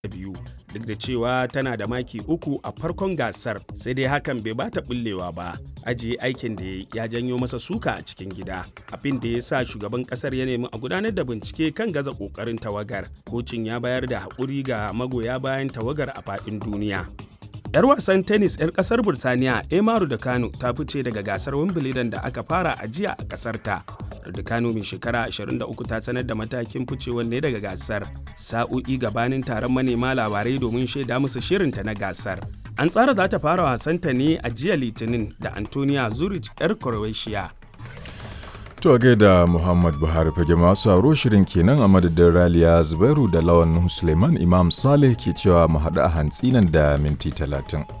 biyu duk da cewa tana da maki uku a farkon gasar sai dai hakan bai bata bullewa ba ajiye aikin da ya janyo masa suka a cikin gida abin da ya sa shugaban kasar ya nemi a gudanar da bincike kan gaza kokarin tawagar kocin ya bayar da haƙuri ga magoya bayan tawagar a faɗin duniya 'yar wasan tennis 'yar kasar burtaniya emaru da kano ta fice daga gasar wimbledon da aka fara a jiya a kasar ta da kano mai shekara 23 ta sanar da matakin ficewar ne daga gasar sa'o'i gabanin taron manema labarai domin shaida musu shirinta na gasar an tsara za ta fara wasanta ne a jiya litinin da antonia zurich 'yar croatia To gaida Muhammad Buhari fage masu sauro shirin kenan a madadin Raliya Zubairu da Lawan Suleiman Imam Saleh ke cewa mu haɗu a hantsi nan da minti talatin.